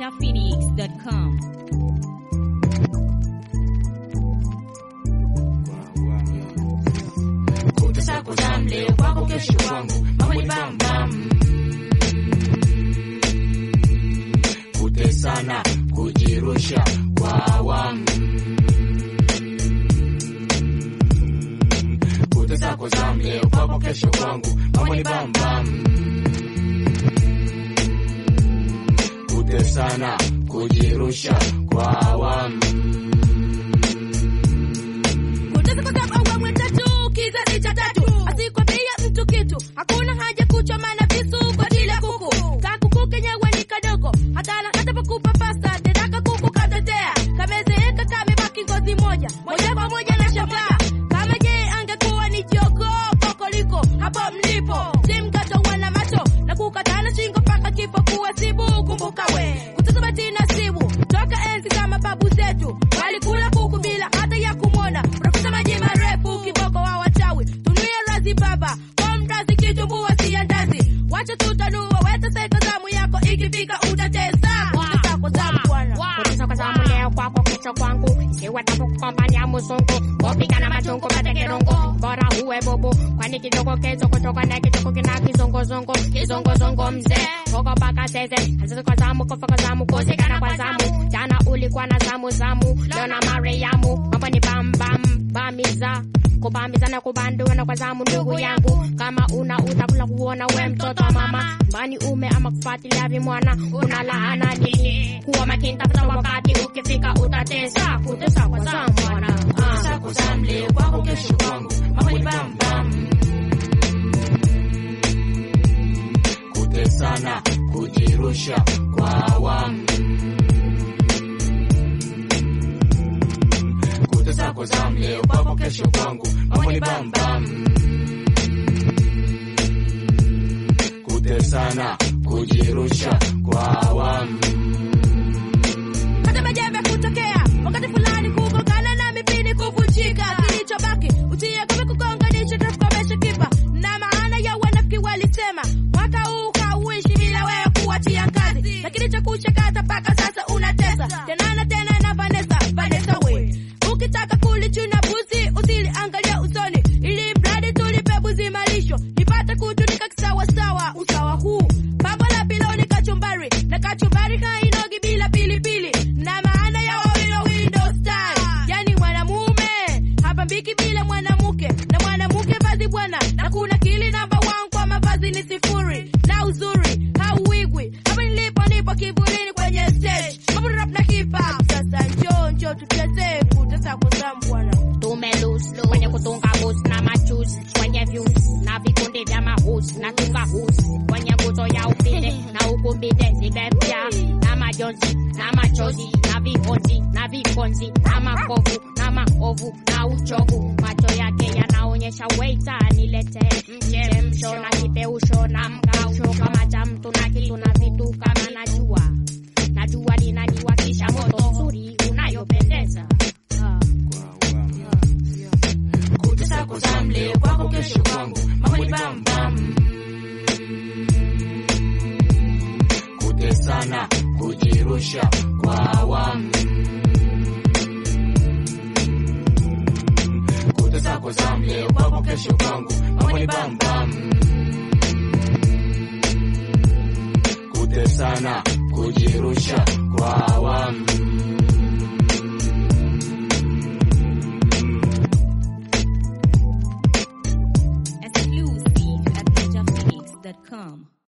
ninjaphoenix.com. Kutesa kuzam leo kwako kesho kwangu mambo ni bam bam kutesana kujirusha kwa awamu kutesa kuzam leo kwako kesho kwangu mambo ni bam bam kutesana kujirusha kwa awamu Kutesa kwa sababu awamu tatu, kizazi cha tatu. Asikwambia mtu kitu, hakuna haja kuchoma na visu kwa ajili ya kuku. Kakuku kenyewe ni kadogo, hata atakapokupa pasta tena kuku katetea. Kamezeeka kamebaki ngozi moja, moja kwa moja na shangaa. Kama je angekuwa ni jogoo kokoliko hapo mlipo, si mkatoa na macho na kukatana shingo mpaka kifo kuwasibu. Kumbuka we kutesa bati nasibu toka enzi kama babu zetu walikula kuku bila hata ya kumwona. Unakuta maji marefu kiboko wa wachawi, tunuye razi baba kwa mrazi kitumbua si ya ndazi. Wacha tutanua weta seka zamu yako ikifika utatesa kutesa kwa zamu bwana. Kutesa kwa zamu leo kwako kesho kwangu ikiwa takukombania muzungu kupigana machungu matekerongo bora uwe bubu kwani kidogo kezo kutoka na kidogo kina kizongozongo kizongozongo mzee koko paka zeze azeze kwa zamu kofa kwa zamu kuzikana kwa zamu jana ulikuwa na zamu zamu leo na mariamu mambo ni bam bam bamiza kubambizana kubandua kwa zamu ndugu yangu kama una utakula kuona we mtoto wa mama mbani ume ama kufuatilia vimwana una laana nini kuwa makini tafuta wakati ukifika utatesa kutesa kwa zamu mwana Kutesa kuzam leo kwako kesho kwangu mambo ni bam bam kutesana kujirusha kwa awamu kutesa kuzam leo kwako kesho kwangu mambo ni bam bam kutesana kujirusha kwa awamu hata majembe kutokea wakati fulani kugongana na mipini kuvunjika kilichobaki utie kome kugonganisha takomesha kipa na maana ya wanafiki walisema mwaka huu hauishi bila wewe kuachia kazi lakini cha kushakata mpaka sasa unatesa tena na tena na Vanessa Vanessa we ukitaka kulichuna buzi usiliangalia usoni ili mradi tulipe buzi malisho nipate kutunika kisawasawa usawa huu pambo la piloni kachumbari na kachumbari hainogi bila pilipili na maana ya wawilo window style yani mwanamume hapambiki bila mwanamke na mwanamke vazi bwana na kuna kili namba one kwa mavazi ni sifuri na uzuri hauwigwi hapa nilipo nipo kivulini kwenye stage mambo rap na hip hop sasa njoo njoo tucheze kutesa kuzamu bwana tumelus kwenye kutunga bus na machus kwenye views na vikundi vya mahus na tunga hus kwenye nguzo ya upinde na ukumbinde zimepya na majonzi na machozi na vihonzi na vikonzi na makovu na maovu na uchovu macho yake yanaonyesha weita nilete mchemsho na kipeusho na mkausho kama cha mtu na kitu na vitu kama najua najua linaniwakisha moto nzuri unayopendeza ah. kutesa kuzam leo kwako kesho kwangu mambo ni bam bam kutesana kujirusha kwa awamu kutesa kuzam leo kwako kesho kwangu mambo ni bam bam kutesana kujirusha kwa awamu Exclusive at ninjaphoenix.com.